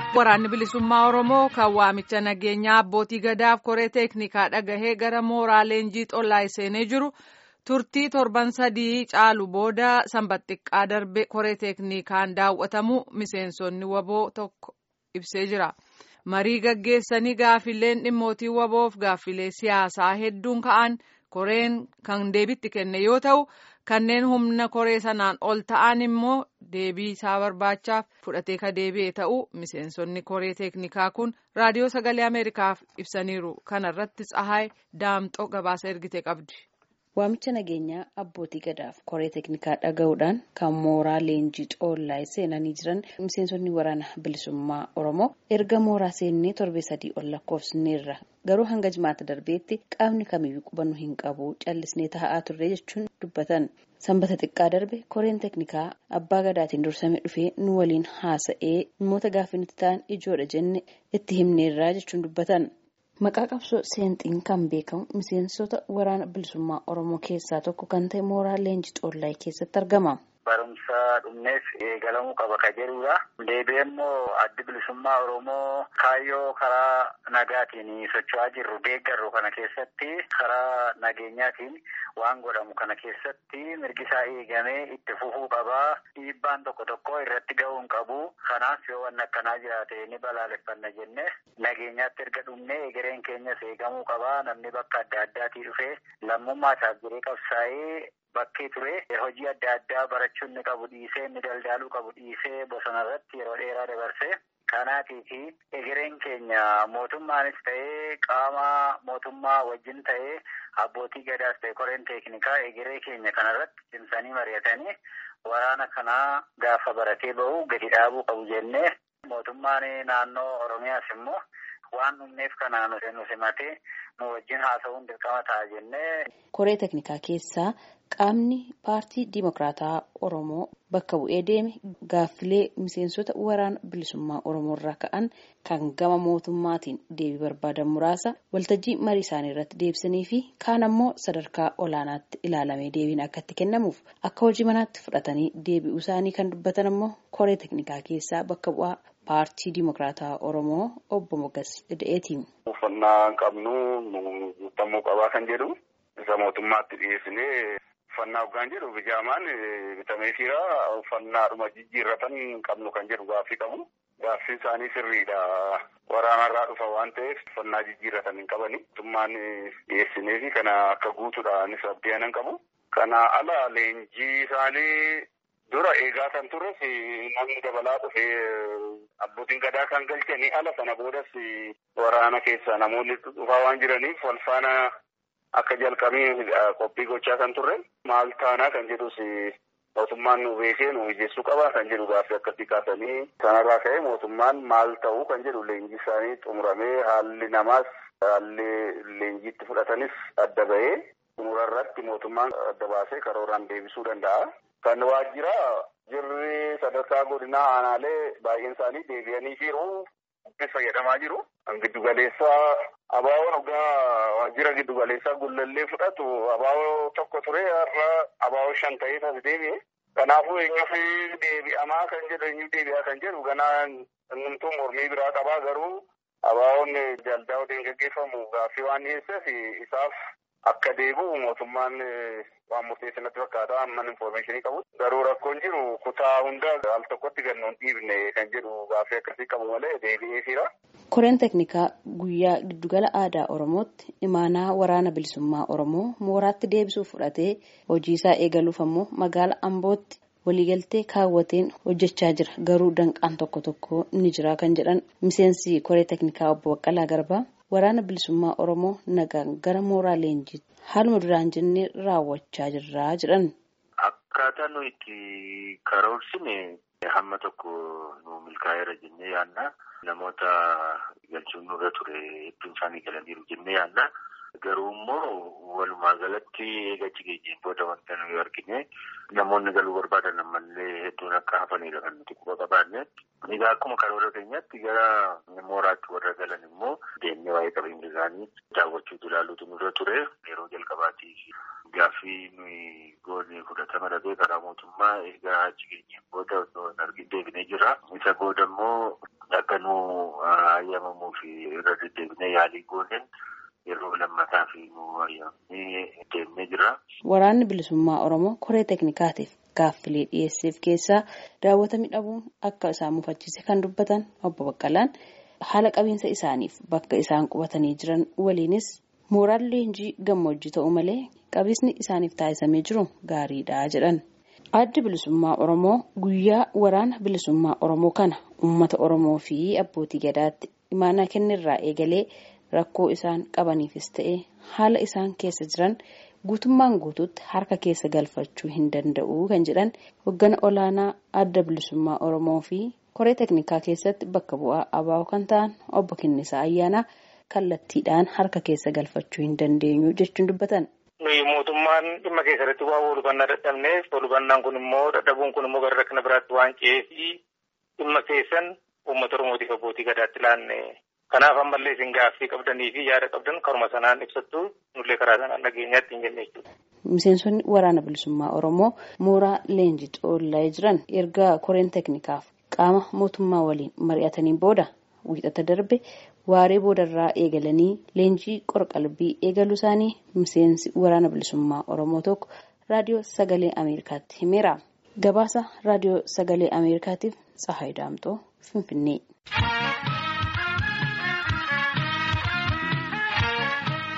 Waraanni bilisummaa Oromoo kan waamicha nageenyaa abbootii gadaaf koree teeknikaa dhagahee gara mooraa leenjii xollaa seenee jiru turtii torban sadii caalu booda sanbat xiqqaa darbe koree teeknikaan daawwatamu miseensonni waboo tokko ibsee jira. Marii gaggeessanii gaaffileen dhimmootii waboof gaaffilee siyaasaa hedduun ka'an koreen kan deebitti kenne yoo ta'u kanneen humna koree sanaan ol ta'an immoo deebii isaa barbaachaaf fudhatee ka deebi'e ta'uu miseensonni koree teeknikaa kun raadiyoo sagalee ameerikaaf ibsaniiru kanarratti tsahaay daamxoo gabaasa ergite qabdi. Waamicha nageenyaa abbootii gadaaf koree teeknikaa dhaga'uudhaan kan mooraa leenjii xoollaa seenanii jiran miseensonni waraana bilisummaa Oromoo erga mooraa seennee torbee sadii ol lakkoofsineerra garuu hanga jimaata darbeetti qaamni kamiyyuu qubannu hin qabu callisnee taa'aa turre jechuun dubbatan. Sanbata xiqqaa darbe koreen teeknikaa abbaa gadaatiin dursame dhufee nu waliin haasa'ee dhimmoota gaaffii nuti ta'an ijoodha jenne itti himneerraa jechuun dubbatan. Maqaa qabsoo seenxiin kan beekamu miseensota waraana bilisummaa Oromoo keessaa tokko kan ta'e mooraa leenjii xoollaa keessatti argama. Barumsa dhumneef eegalamuu qaba ka jedhudha. Deebi'ee immoo addi bilisummaa Oromoo kaayyoo karaa nagaatiin socho'aa jirru deeggarru kana keessatti karaa nageenyaatiin waan godhamu kana keessatti mirgi isaa eegamee itti fufuu qabaa. Dhiibbaan tokko tokko irratti ga'uu hin qabu. Kanaaf yoo wanni akkanaa jiraate ni balaaleffanna jenne nageenyaatti erga dhumnee egereen keenyas eegamuu qabaa. Namni bakka adda addaatii dhufee lammummaa isaaf jiree qabsaa'ee bakkee ture hojii adda addaa barachuun ni qabu dhiisee inni daldaaluu qabu dhiisee bosona irratti yeroo dheeraa dabarse. Kanaatiif egereen keenya mootummaanis ta'ee qaama mootummaa wajjin ta'ee abbootii gadaas ta'e koreen teeknikaa egeree keenya kanarratti cimsanii mari'atanii waraana kanaa gaafa baratee bahu gadi dhaabuu qabu jennee mootummaan naannoo Oromiyaas immoo waan dhumneef kanaan nu simatee nu wajjin haasa'uun dirqama ta'a jennee. Koree teeknikaa keessaa qaamni paartii Dimokiraataa Oromoo bakka bu'ee deeme gaaffilee miseensota waraana bilisummaa Oromoo irraa ka'an kan gama mootummaatiin deebii barbaadan muraasa waltajjii marii isaanii irratti deebisanii fi kaan ammoo sadarkaa olaanaatti ilaalamee deebiin akka itti kennamuuf akka hojii manaatti fudhatanii deebi'uu isaanii kan dubbatan ammoo koree teeknikaa keessaa bakka bu'aa paartii Dimokiraataa Oromoo obbo Mogas Ida'eeti. Uffannaa qabnu guutamuu qabaa kan jedhu isa mootummaatti dhiyeessinee uffannaa hoggaan jedhu bijaamaan bitamee jira uffannaadhuma jijjiirratan qabnu kan jedhu gaaffii qabu. Gaaffii isaanii sirriidha. Waraanarraa dhufa waan ta'eef uffannaa jijjiirratan hin qabani. Mootummaan dhiyeessinee fi kana akka guutuudhaanis abdii qabu. Kana ala leenjii isaanii dura eegaa kan turres namni dabalaa dhufee abbootiin gadaa kan galchanii ala sana boodas waraana keessa namoonni dhufaa waan jiraniif wal faana akka jalqabee qophii gochaa kan turre maal taanaa kan jedhus mootummaan nu beekee nu mijeessuu qaba kan jedhu gaaffii akkasii kaasanii sanarraa ka'ee mootummaan maal ta'uu kan jedhu leenjii isaanii xumuramee haalli namaas haalli leenjiitti fudhatanis adda ba'ee xumurarratti mootummaan adda baasee karooraan deebisuu danda'a. Kan waajjira jirri sadarkaa godinaa aanaalee baay'een isaanii deebi'anii jiru. fayyadamaa jiru. Giddu galeessaa abaaboo dhugaa waajjira giddu galeessaa gullallee fudhatu abaaboo tokko ture har'a abaaboo shan ta'ee as deebi'e. Kanaafuu eenyuuf deebi'amaa kan jedhu eenyuuf deebi'aa kan jedhu ganaa hundumtuu mormii biraa qabaa garuu abaaboon daldaa waliin gaggeeffamu gaaffii waan dhiyeesseef isaaf akka deebi'u mootummaan waan murteessan natti fakkaata amman infoormeeshinii qabu. Garuu rakkoon jiru kutaa hunda al tokkotti gannoon dhiibne kan jedhu gaaffii akkasii qabu malee deebi'ee jira. Koreen teeknikaa guyyaa giddugala aadaa Oromootti imaanaa waraana bilisummaa Oromoo mooraatti deebisuuf fudhatee hojii isaa eegaluuf ammoo magaala Ambootti waliigaltee kaawwateen hojjechaa jira. Garuu danqaan tokko tokko ni jira kan jedhan miseensi koree teeknikaa obbo Baqqalaa Garbaa waraana bilisummaa Oromoo nagaan gara mooraa leenjiitti haaluma duraan jennee raawwachaa jirra jedhan. Akkaataa nuyi itti karoorsine hamma tokko nu milkaa'eera jennee yaadna. Namoota galchuun nurra ture hedduun isaanii galaniiru jennee yaadna. Garuu immoo walumaa galatti eegachi geenyeen booda wanta nuyi argine namoonni galuu barbaadan ammallee hedduun akka hafanidha kan nuti quba qabaanne. Egaa akkuma karoora keenyatti gara mooraatti warra galan immoo deemnee waa'ee qabeenya isaanii daawwachuutu ilaaluutu nurra ture. Yeroo jalqabaatiif gaaffii nuyi goone fudhatama dhabee karaa mootummaa egaa achi geenyeen booda osoo hin argin deebinee jira. Isa booda immoo akka nu hayyamamuu fi irra deddeebinee yaalii gooneen yeroo lammataa fi nu hayyamnee deemnee jira. Waraanni bilisummaa Oromoo koree teeknikaatiif gaaffilee dhiyeesseef keessaa daawwata midhabuun akka isaan mufachiise kan dubbatan obbo Baqqalaan haala qabiinsa isaaniif bakka isaan qubatanii jiran waliinis mooraan leenjii gammoojjii ta'u malee qabiinsi isaaniif taasisamee jiru gaariidha jedhan. Addi bilisummaa Oromoo guyyaa waraana bilisummaa Oromoo kana uummata Oromoo fi abbootii gadaatti imaanaa kennirraa eegalee rakkoo isaan qabaniifis ta'e haala isaan keessa jiran guutummaan guutuutti harka keessa galfachuu hin danda'u kan jedhan hoggana olaanaa adda bilisummaa Oromoo fi koree teeknikaa keessatti bakka bu'aa abaa'oo kan ta'an obbo Kinnisaa Ayyaanaa kallattiidhaan harka keessa galfachuu hin dandeenyu jechuun dubbatan. nuyi mootummaan dhimma keessatti waa walhubannaa dadhabneef walhubannaan kun immoo dadhabuun kun immoo gara rakkina biraatti waan ce'eef dhimma keessan uummata oromootiif abbootii gadaatti laanne kanaaf ammallee isin gaaffii qabdanii fi yaada qabdan karuma sanaan ibsattu nullee karaa sanaan dhageenyaatti hin jenne jechuudha. Miseensonni waraana bilisummaa Oromoo mooraa leenjii xoollaa jiran erga koreen teeknikaaf qaama mootummaa waliin mari'ataniin booda wiixata darbe waaree boodarraa eegalanii leenjii qorqalbii eegaluu isaanii miseensi waraana bilisummaa Oromoo tokko raadiyoo sagalee Ameerikaatti himeera. Gabaasa raadiyoo sagalee Ameerikaatiif Tsahaay Daamxoo Finfinnee.